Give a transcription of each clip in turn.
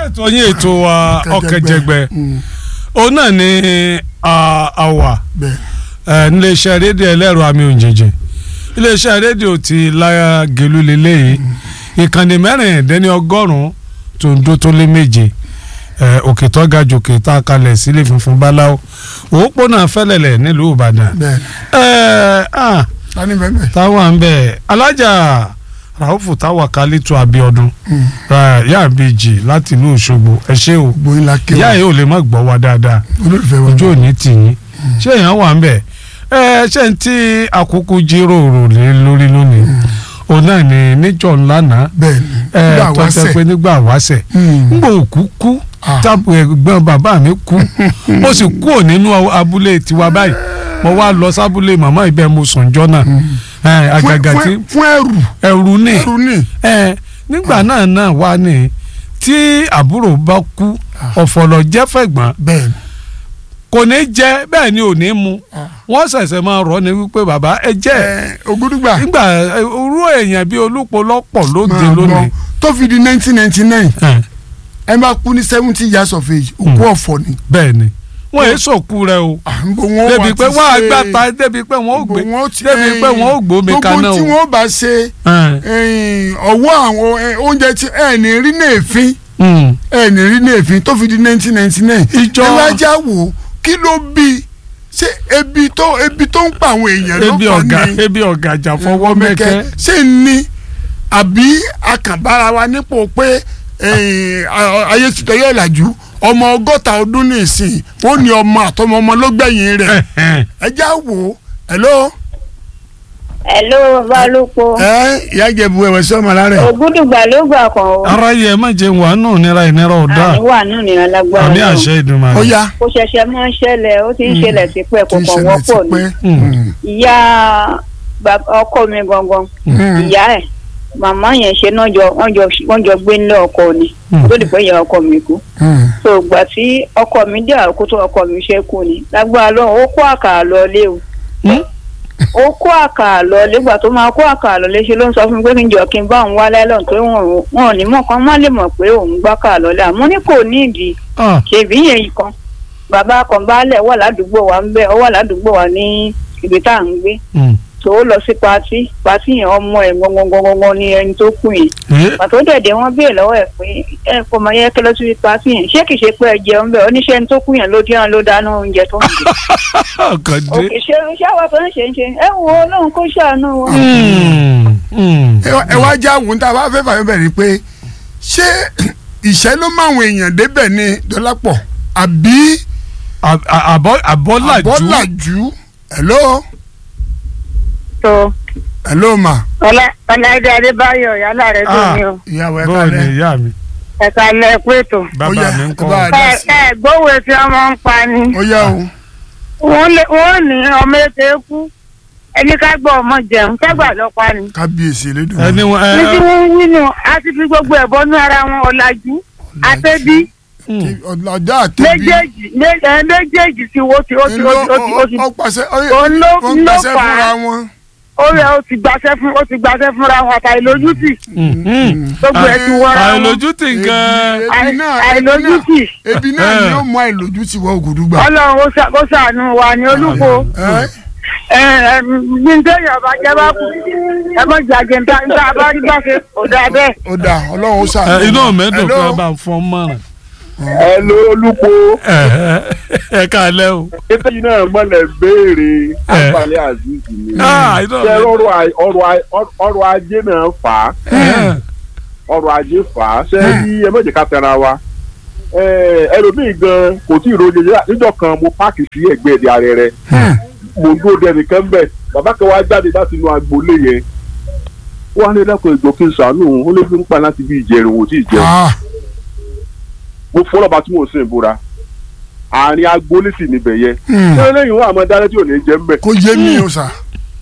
ètò yín ètò wa ọ̀kẹ́jẹgbẹ́ òun náà ni àwà bẹ́ẹ̀ níléeṣẹ́ rédíò ẹlẹ́rọ àmì òjèjì iléeṣẹ́ rédíò ti láyà gèlú lélẹ́yìí ìkànnì mẹ́rìndínlẹ́ni ọgọ́rùn-ún tó ń dó tó lé méje òkè tó ga jòkè tá a kalẹ̀ sílé funfun báláwo òpópónà fẹ́lẹ̀lẹ̀ nílùú ìbàdàn bẹ́ẹ̀ tani bẹ́ẹ̀ bẹ́ẹ̀. táwọn à ń bẹ̀ alájà ràhùfù táwa kálítù abiodun yá àbíjì láti ìlú òṣogbo ẹ ṣé o gbóyin la ké ìyá wa yìí ò lè má gbọ́ wa dáadáa olólùfẹ́ wa ojú òní tì yín ṣé èèyàn wà ń bẹ̀ ẹ ṣé n tí àkókò jíròrò lé lórí lónìí òun náà ni níjọ́ ńlá náà bẹ́ẹ̀ ẹ ni nígbà tó wá ṣe sẹ̀ pé nígbà wáṣẹ̀ ngbò òkú kú Ah. tábù ẹ̀gbọ́n bàbá mi kú mo sì kúrò nínú abúlé tiwa báyìí mo wá lọ sábúlé màmá ibẹ̀ mo sùn jọ náà ẹ àgàgà tí fún ẹrù ẹrù ní ẹrù ni ẹ nígbà náà náà wá ní tí àbúrò bá kú ọ̀fọ̀lọ̀ jẹ́ fẹ̀gbọ́n bẹ́ẹ̀ ni kò ní jẹ bẹ́ẹ̀ ni ò ní mu Ah. wọ́n ṣẹ̀ṣẹ̀ máa rọ̀ ní wípé bàbá ẹ jẹ́ ẹ ògúdùgbà nígbà ẹ, orú èèyàn bíi olúpo lọ́pọ̀ lóde máa lónìí gbọ́ tó fi di nineteen ninety nine ẹ, ẹ máa kú ní seventy years of age òkú ọ̀fọ̀ ni bẹ́ẹ̀ ni wọ́n èé sòkú rẹ o à ń bọ̀ wọ́n débi wá pé ti wọ́n á ṣe- gbàtà débi pé wọ́n ó gbé gbogbo wọn ti- débi pé wọ́n ó gbómi kaná gbogbo tí o. wọ́n bá ṣe Ẹ, ẹ̀yìn, ọwọ́ àwọn ẹ, oúnjẹ tí ẹ ní rí ní èéfín mm. ẹ ní rí ní èéfín tó fi di nineteen ninety nine Ìjọ- ẹ wá já wò ó kí ló bí ṣé ebi tó ebi tó ń pa àwọn èèyàn ló ebi kàn ọ̀gá ní ebi ọ̀gàjà fọwọ́ mẹ́kẹ́. ṣé ní àbí akànbára wa nípò pé ẹ̀yìn, a- ayé ti tẹ̀yẹ̀ ìlàjú ọmọ ọgọ́ta ọdún ní ìsìn ó ní ọmọ àtọmọ ọmọ ló gbẹ̀yìn rẹ̀ ẹ já wò ó hello Hello Balópo. ẹ ìyá ìjẹ̀bù ẹ̀wẹ̀ sí ọmọ lára ẹ̀ Ògúdùgbà ló gbà kan o. ara yẹ má jẹ wà nù nira ìnira ọ̀dà Àníwá náà ní alágbára àmì náà. àṣẹ ó Èdùmàrè. yá Ó ṣẹ̀ṣẹ̀ máa ń ṣẹlẹ̀ ó ti ń ṣẹlẹ̀ tipẹ́ kò tí ń kàn ṣẹlẹ̀ wọ́pọ̀ ti ni. pẹ́. Mm. Ìyá bàbá- ọkọ mi gangan. Mm. Ìyá ẹ̀ màmá yẹn ṣe náà jọ wọ́n jọ wọ́n jọ gbé nílé ọkọ ni. Mm. Tó dìpọ̀ ìyá ọkọ mi kú. Mm. So ìgbà tí ọkọ mi dé àkókò tó ọkọ mi ṣe kú ni. Lágbára lọ́wọ́ ó kó àkàrà lọ lé o. Mm. ó kó àkàrà lọ nígbà tó máa kó àkàrà lọ léṣe ló ń sọ fún mi pé kí n jọ kí n bá òun wá láìlọ́n pé wọn ò wọn ò ní mọ̀ kan má lè mọ̀ pé òun gbá kàrà lọ lẹ́ àmọ́ ní kò ní ìdí Ah, ṣèbí yẹn kan bàbá kan baálẹ̀ wà ládùúgbò wa ń bẹ ọ wà ládùúgbò wa ní ibi tá à ń gbé mm. tó ó lọ sí patí patí yẹn ọmọ ẹ̀ gbọngbọngbọngbọn ni ẹni tó kù yẹn Eh, pàtó dẹ̀dẹ̀ wọn béèrè lọ́wọ́ ẹ̀ pé ẹ kò mọ yẹ kí lọ sí patí yẹn ṣé kìí ṣe pé ẹ jẹun bẹ́ẹ̀ oníṣẹ́ ẹni tó kù yẹn ló dín ló dáná oúnjẹ tó ń jẹ ọkàn dé. òkè ṣe ṣáwá tó ń ṣe ń ṣe ẹ wo Ọlọ́run kó ṣàánú wọn. Mm, mm. ẹ wá- ẹ wá já wò ń tá a bá fẹ́ fàyọ̀ bẹ̀rẹ̀ pé ṣé ìṣẹ́ ló máwọn èèyàn débẹ̀ ni dọ́lápọ̀ àbí À- à- àbọ̀ àbọ̀làjú àbọ̀làjú hello tó hello ma ọláìdé adébáyọ̀ yálà rẹ tó ní o ìyàwó ẹ bọ́ọ̀ ni kálẹ̀ ìyá mi ẹ̀ka lẹ pé tó. bàbá Ó yá, mi ń ẹ kọ́ bá a dá ẹ sí. ẹ gbówó tí wọn máa ń pa ni ó yá o wọn lé wọn ní ọmọ ètè kú ẹni ká gbọ́ ọmọ jẹun kẹgbà lọ pa ni. kábíyèsí elédùn ẹni wọn ẹ ní tí wọn ń wínú a ti fi gbogbo ẹ̀ bọ́nú ara wọn ọ̀làjú àtẹ́bí mm. ọ̀làjà àtẹ̀bí méjèèjì mé- ẹ, méjèèjì tí ó ti ó ti ó ti ó ti ó ti ọ̀pàṣẹ òun ló wọ́n ló gbàṣẹ fà fúnra á wọn. ó rẹ ó ti gbàṣẹ fún ó ti gbàṣẹ fúnra wọn àtàìlójútì Mm, mm. gbogbo ẹ̀ ti wọra wọn àìlójútì gan Ebi náà, Àì- ebi náà. àìlójútì ebi náà ni Eh. ó mú àìlójútì wọ ògùdùgbà. ọlọ́run ó ṣà- ó ṣàánú wa ní olúkọ. ẹ ẹ ẹ bí n tẹ́yọ̀ ọba jẹ́ bá kú ẹ mọ̀ jàjẹ́ níta níta bá rí bá ṣe kò dáa bẹ́ẹ̀. ó dà ọlọ́run ó ẹ, ṣàánú. inú mẹ́dùn Hello? pé bá ń fọ́n mọ́ràn. ẹ ló olùkó ẹ ẹ káalẹ́ o. ètò yìí náà mọ̀lẹ̀ béèrè àǹfààní azeez ni Ah, inú ṣe mi- ọrọ̀ a- ọrọ̀ a- ọrọ̀ ajé náà fà á ẹ, ọrọ̀ ajé fà á ṣe rí ẹ méjì ká tẹra wa ẹ, ẹlòmíì gan kò tí ì rojo níjọ́ kan mo páàkì sí ẹ̀gbẹ́ ẹdẹ ààrẹ rẹ mo ń dúró dẹni kan bẹ bàbá kan wá jáde láti inú agboolé yẹn wọn á ní ẹlẹ́kùn ìgbò kí n sàánú òun ó lè fi ń pa láti bí ìjẹrin wò tí ì jẹun Ah, mo fọlọ́ba tí mò ń sìn ìbúra àárín agboolé sì níbẹ̀ yẹn hmm. ṣé lẹ́yìn wọn àmọ́ dáná tí ò ní jẹ́ ń bẹ̀. kò yé mi o sà.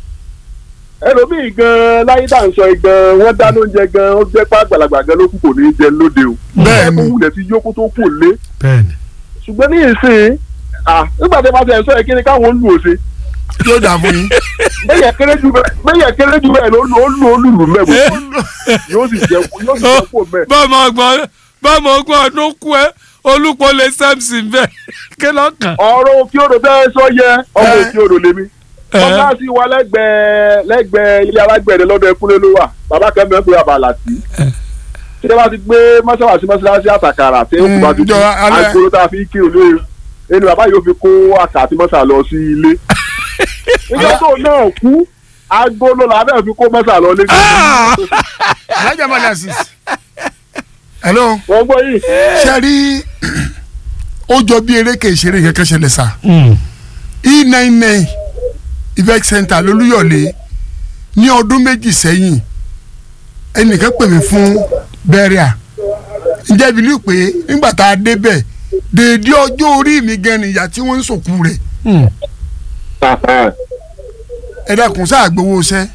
ẹlòmíì gan láyé tá à ń sọ yìí gan wọ́n dáná oúnjẹ gan ó jẹ́ pé àgbàlagbà gan ló kù kò ní í jẹ lóde o. Bẹ́ẹ̀ ni. ó wulẹ̀ ti yókù tó kù lé. bẹ́ẹ̀ni. ṣùgbọ́n ní ìsìn ah nígbà tí a bá ti ẹ̀ sọ yẹ kí ni káwọn lù ó ṣe. yóò dà fún yín. bẹ́yẹ̀ kéré jù bẹ́ẹ̀ bẹ́yẹ̀ kéré jù bẹ́ẹ̀ ló lù ó lù ó lùlù mẹ́wọ̀ yóò sì jẹ́ yóò sì jẹ́ kó mẹ́. bọ́ọ̀mọ ọgbọ́n bọ́mọ ogún ọdún kú ẹ olùpọ̀ lè samson bẹ́ẹ̀ kí lọ́kàn. ọ̀rọ̀ òkè odò tẹ́ ẹ sọ yẹ ọmọ Eh. òkè odò lèmi Eh. ọ̀gá sí wa lẹ́gbẹ̀ẹ́ lẹ́gbẹ̀ẹ́ ilé alágbẹ̀dẹ lọ́dọ̀ ẹkúnlé ló wà bàbá kan bẹ́ẹ̀ pé àbàlà tí tí wọ́n bá ti gbé mọ́ṣáláṣí mọ́ṣáláṣí àtàkàrà tí ó kù bá dúdú jọ alẹ́. àgbòrò tá a fi kí olóyè ẹni bàbá yóò fi kó àkà àti mọ́ṣá lọ sí ilé nígbà tó náà kú agolo làwọn náà fi kó mọ́ṣá lọ lé alájà mọ́lẹ̀ asis. hello wọ́n gbọ́ yìí ṣe rí ó jọ bí eréke ìṣeré kẹ̀kẹ́ ṣẹlẹ̀ sá e nine nine event center lolúyọ̀lé ní ọdún méjì sẹ́yìn ẹnìkan pè mí fún bẹ́ríà ǹjẹ́ ibi ní pé nígbà tá a débẹ̀ dèédé ọjọ́ orí mi gan ni ìyá tí wọ́n ń sòkú rẹ̀ ẹ dákun sáà gbowó iṣẹ́.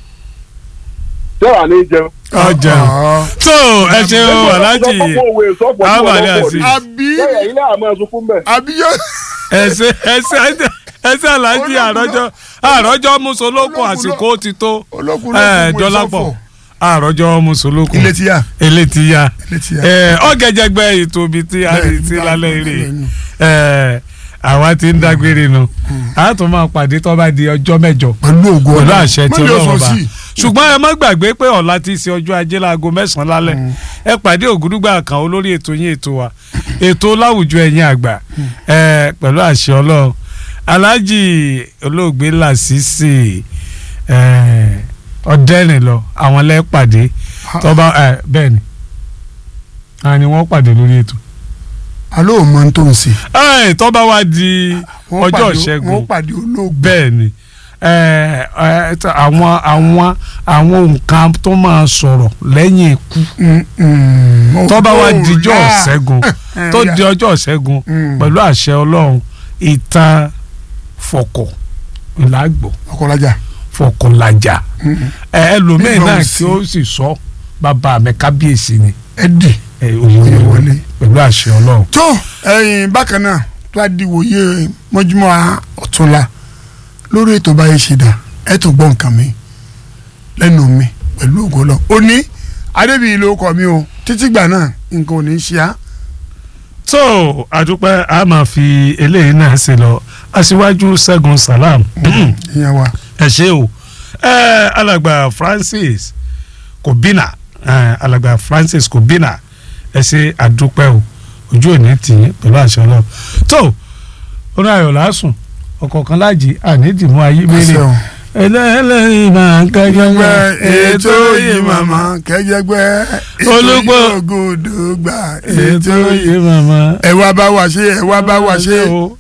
tẹ́wà ní jẹun. ọjà tó ẹ ṣeun aláàjì Àbàlẹ̀ Azeez. àbí bẹ́ẹ̀ ilé àmọ́ ẹ̀sùn fún bẹ́ẹ̀. àbí yóò. ẹsẹ ẹsẹ ẹsẹ aláàjì àrọjọ àrọjọ musolókun àsìkò ti tó olókun ẹ ló kún dọlápọ̀ àrọjọ musolókun ilé ti yá ilé ti ya ilé ti yá. ẹ ọgẹjẹgbẹ ètò ibi tí a rí sí lálẹ́ eré ẹ àwa ti ń dágbére nu a tún máa pàdé tó bá di ọjọ́ mẹ́jọ pẹ̀lú ògo pẹ̀lú Ọlọ́run. àṣẹ tí Má jẹ́ Ọlọ́run sọ bá sí. ṣùgbọ́n ẹ má gbàgbé pé ọ̀la ti ṣe ọjọ́ ajé láago mẹ́sàn-án lálẹ́ ẹ pàdé ògúdúgbà kan olórí ètò yín ètò wa ètò láwùjọ ẹ̀yin àgbà ẹ pẹ̀lú àṣẹ Ọlọ́run aláàjì olóògbé Lásìsì ẹ ọ̀dẹ́rìn lọ àwọn lẹ́pàdé tọ́ba ẹ bẹ́ẹ̀ ni àwọn ni wọ́n pàdé lórí ètò alo ò mọ tó ń ṣe. ẹ tọ́ba wa di Wọ́n ọjọ́ pàdé- ìṣẹ́gun wọ́n pàdé olóògbé. bẹ́ẹ̀ ni ẹ, ẹ, t- àwọn àwọn àwọn nǹkan tó máa sọ̀rọ̀ lẹ́yìn ikú tọ́ba wa dijọ́ ìṣẹ́gun tó di ọjọ́ ìṣẹ́gun Mm. pẹ̀lú àṣẹ ọlọ́run ìtàn fọkọ̀ ìlàgbọ̀ ọkọlájà. fọkànlájà ẹ ẹlòmíín Nígbà náà òsì. kí ó sì sọ bàbá mi kábíyèsí ni ẹdì. ẹ, òye Òye wọlé wọlé. pẹ̀lú àṣẹ ọlọ́run. tó ẹ̀yin bákan náà tó a di wòye mọ́júmọ́ ọ̀túnla lórí ètò báyìí ṣe dà ẹ̀ tó gbọ́ nǹkan mi lẹ́nu mi pẹ̀lú ògo lọ. ó ní adébíyí ló kọ mi o títí gbà náà nǹkan ò ní í ṣe á. tó àdúpẹ́ a máa fi eléyìí náà ṣe lọ aṣíwájú ṣẹ́gun salam ìyẹn wa. ẹ ṣé o ẹ alàgbà francis kòbínà ẹ alàgbà francis kòbínà ẹ ṣe àdúpẹ́ o ojú òní tì í pẹ̀lú àṣẹ ọlọ́run tó orí ayọ̀ lásùn ọ̀kọ̀ọ̀kan láàjì ànídìmú ayé mẹ́rin Àṣẹ o. ẹlẹ́ẹ̀lẹ́yìn máa ń kájọ́ gbẹ ètò yìí màmá kẹjẹgbẹ Olúgbò. ògòdò gbà ètò yìí màmá. ẹ wá bá wa ṣe ẹ wá bá wa ṣe. o.